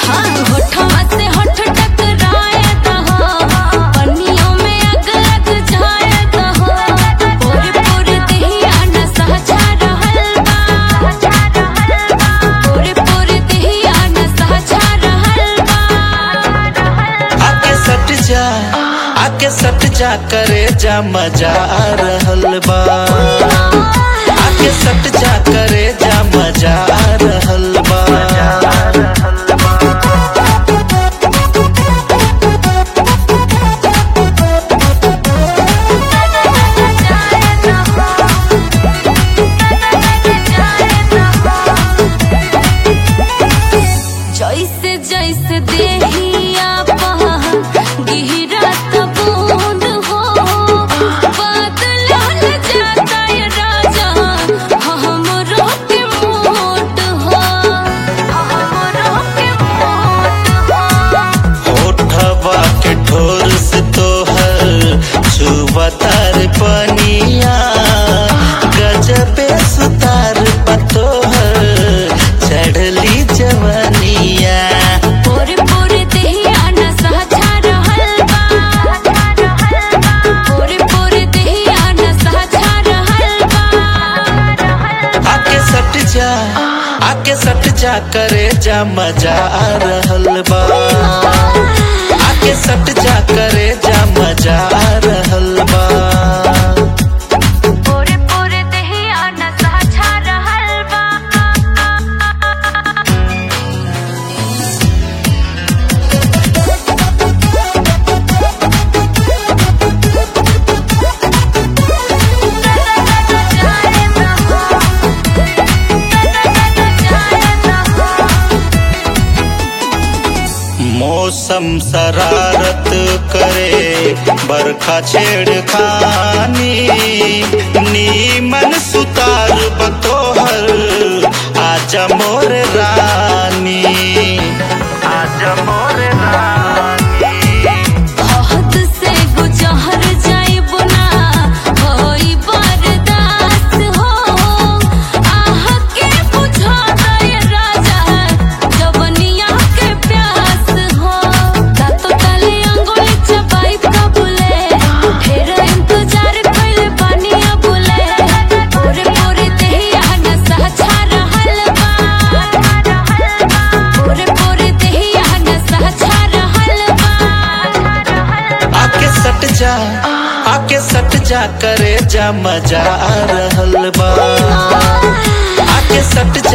हाँ होठवा से होठ टकराए दहो पनियों में अग लग जाए दहो पूरे पूरे देहिया नशा छा रहल बा पूरे पूरे देहिया नशा छा रहल बा आके सट जा आके सट जा करे जा मजा आ रहल बा आके सट जा करे जा मजा आ रहल बा जैसे जैसे देहिया गिरत बूंद हो बदलल जाता है राजा हमरो के मोट हो हमरो के मोट हो होठवा के ठोर से तोहर छुवतार पनिया गजबे सुतार पतोहर चढ़ली जवनिया पूरे पूरे देहिया नशा छा रहल बा पूरे पूरे देहिया नशा छा रहल बा आके सट जा आके सट जा करे जा मजा आ रहल बा आके सट जा करे जा मजा आ रहल बा पूरे पूरे देहिया नशा छा रहल बा मौसम शरारत करे बरखा छेड़खानी नीमन सुतार बतोहर आजा मोर रानी आजा मोर रानी हद से गुजर जाइबो ना होई बर्दाश्त हो आह के बुझा दे राजा जवनिया के प्यास हो दातो तले अंगुली चबाई कबूले ढेर इंतजार कइले बानी अबुले पूरे पूरे देहिया नशा छा रहल बा पूरे पूरे देहिया नशा छा रहल बा आके सट जा आके सट जा करे जा मजा आ रहल बा आके सट